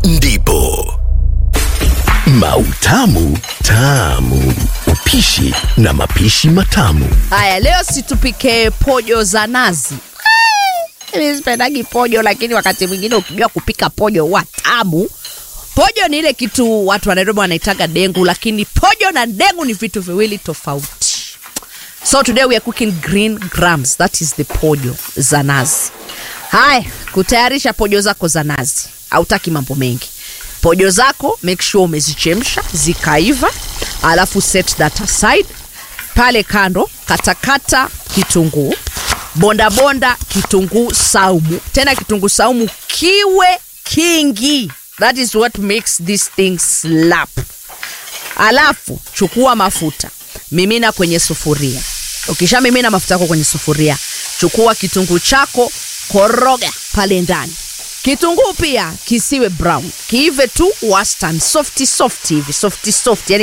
ndipo Mautamu Tamu, upishi na mapishi matamu. Haya, leo situpike pojo za nazi. Eh, Mimi sipendagi pojo, lakini wakati mwingine ukijua kupika pojo wa tamu. Pojo ni ile kitu watu wa Nairobi wanaitaga dengu, lakini pojo na dengu ni vitu viwili tofauti. So today we are cooking green grams, that is the pojo za nazi. Haya, kutayarisha pojo zako za nazi, hautaki mambo mengi. Pojo zako make sure umezichemsha zikaiva, alafu set that aside. Pale kando katakata kitunguu, bonda bonda kitunguu saumu, tena kitunguu saumu kiwe kingi. That is what makes this thing slap. Alafu chukua mafuta, mimina kwenye sufuria. Ukisha mimina mafuta yako kwenye sufuria, chukua kitunguu chako, koroga pale ndani. Kitunguu pia kisiwe brown, kiive tu wastani, softi softi hivi, softi softi, yani